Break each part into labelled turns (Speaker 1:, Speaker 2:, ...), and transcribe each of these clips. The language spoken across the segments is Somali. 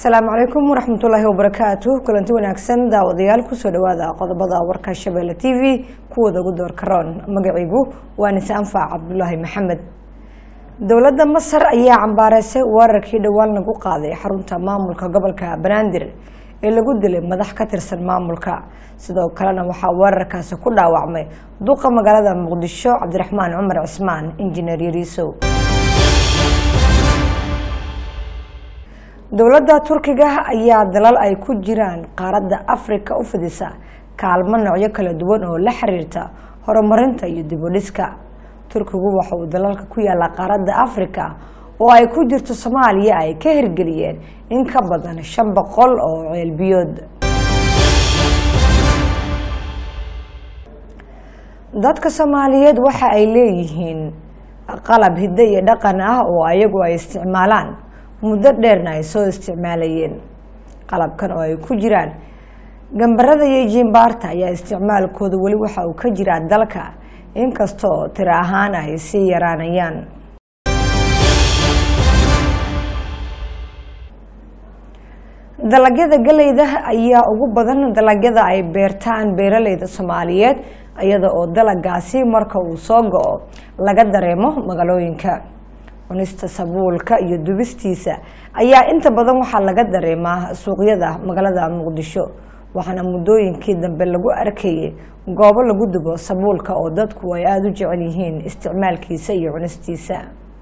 Speaker 1: asalaamu calaykum waraxmatullaahi wabarakaatu kulanti wanaagsan daawadayaal kusoo dhawaada qodobada warka shabeelle t v kuwooda ugu door karoon magacaygu waa nise anfac cabdulaahi maxamed dowladda masar ayaa cambaareysay weerarkii dhowaan lagu qaaday xarunta maamulka gobolka banaadir ee lagu dilay madax ka tirsan maamulka sidoo kalena waxaa weerarkaasi ku dhaawacmay duqa magaalada muqdisho cabdiraxmaan cumar cismaan injineer yariisow dowladda turkiga ayaa dalal ay ku jiraan qaaradda afrika u fidisa kaalmo noocyo kala duwan oo la xiriirta horumarinta iyo dibudhiska turkigu waxa uu dalalka ku yaalla qaaradda afrika oo ay ku jirto soomaaliya ay ka hirgeliyeen in ka badan shan boqol oo ceelbiyood dadka soomaaliyeed waxa ay leeyihiin qalab hiddo iyo dhaqan ah oo ayagu ay isticmaalaan muddo dheerna ay soo isticmaalayeen qalabkan oo ay ku jiraan gambarada iyo jiimbaarta ayaa isticmaalkooda weli waxa uu ka jiraa dalka inkastoo tiro ahaan ay sii yaraanayaan dalagyada galeyda ayaa ugu badan dalagyada ay beertaan beeraleyda soomaaliyeed iyada oo dalagaasi marka uu soo go-o laga dareemo magaalooyinka cunista sabuulka iyo dubistiisa ayaa inta badan waxaa laga dareemaa suuqyada magaalada muqdisho waxaana muddooyinkii dambe lagu arkayay goobo lagu dubo sabuulka oo dadku ay aada u jecel yihiin isticmaalkiisa iyo cunistiisa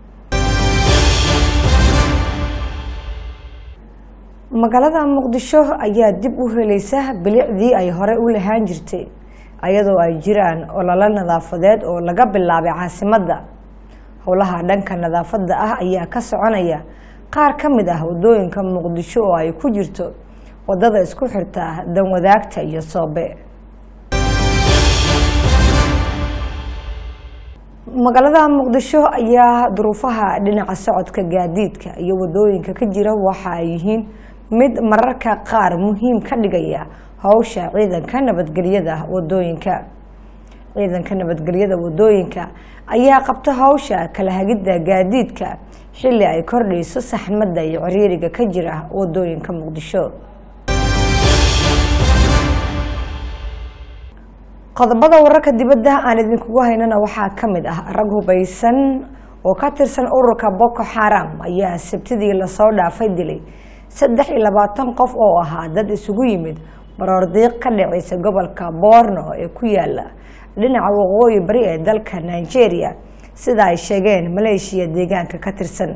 Speaker 1: magaalada muqdisho ayaa dib u helaysa bilicdii ay hore u lahaan jirtay iyadoo ay jiraan ololo nadaafadeed oo laga bilaabay caasimadda howlaha dhanka nadaafadda ah ayaa ka soconaya qaar ka mid ah wadooyinka muqdisho oo ay ku jirto wadada isku xirta danwadaagta iyo soobe magaalada muqdisho ayaa duruufaha dhinaca socodka gaadiidka iyo wadooyinka ka jira waxa ay yihiin mid mararka qaar muhiim ka dhigaya howsha ciidanka nabadgelyada wadooyinka ciidanka nabadgelyada wadooyinka ayaa qabta howsha kala hagidda gaadiidka xilli ay kordhayso saxmadda iyo ciriiriga ka jira wadooyinka muqdisho qodobada wararka dibadda aan idinkugu haynana waxaa ka mid ah rag hubaysan oo ka tirsan ururka boko xaram ayaa sabtidii lasoo dhaafay dilay saddex iyo labaatan qof oo ahaa dad isugu yimid baroordiiq ka dhacaysa gobolka boorno ee ku yaala dhinaca waqooyi bari ee dalka nigeria sida ay sheegeen maleeshiya deegaanka ka tirsan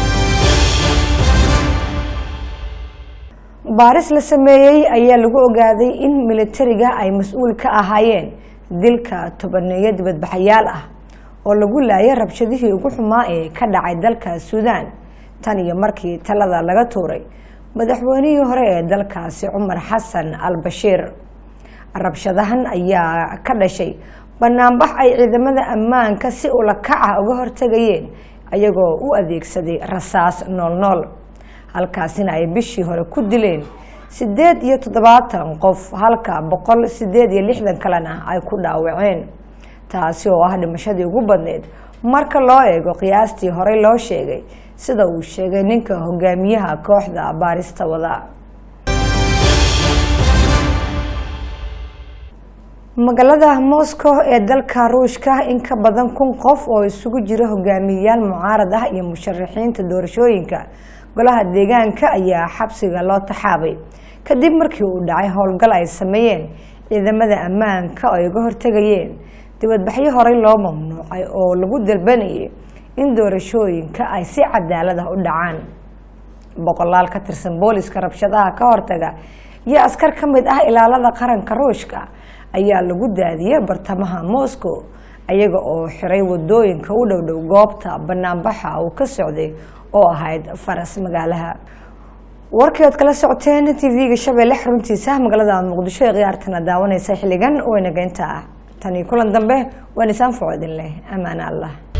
Speaker 1: baaris la sameeyey ayaa lagu ogaaday in militariga ay mas-uul ka ahaayeen dilka tobaneeyo dibadbaxayaal ah oo lagu laayay rabshadihii ugu xumaa ee ka dhacay dalka suudaan tan iyo markii talada laga tuuray madaxweynihii hore ee dalkaasi cumar xasan al bashiir rabshadahan ayaa ka dhashay banaanbax ay ciidamada ammaanka si ulakaca uga hortegayeen ayagoo u adeegsaday rasaas noolnool halkaasina ay bishii hore ku dileen siddeed iyo toddobaatan qof halka boqol siddeed iyo lixdan kalena ay ku dhaawaceen taasi oo ah dhimashadii ugu badneyd marka loo eego qiyaastii horey loo sheegay sida uu sheegay ninka hogaamiyaha kooxda baarista wada magaalada moscow ee dalka ruushka in ka badan kun qof oo isugu jira hogaamiyeyaal mucaarad ah iyo musharaxiinta doorashooyinka golaha deegaanka ayaa xabsiga loo taxaabay kadib markii uu dhacay howlgal ay sameeyeen ciidamada ammaanka oo ay uga hortegayeen dibadbaxyo horey loo mamnuucay oo lagu dalbanayay in doorashooyinka ay si cadaalad ah u dhacaan boqolaal ka tirsan booliska rabshadaha ka hortaga iyo askar ka mid ah ilaalada qaranka ruushka ayaa lagu daadiyey bartamaha moscow ayaga oo xiray wadooyinka u dhowdhow goobta banaanbaxa uu ka socday oo ahayd faras magaalaha warkii ood kala socoteen t v-ga shabeelle xaruntiisa magaalada muqdisho ee khiyaartana daawaneysa xilligan waynageynta ah tanii kulan dambe waan isaan foco idin leh amaan allah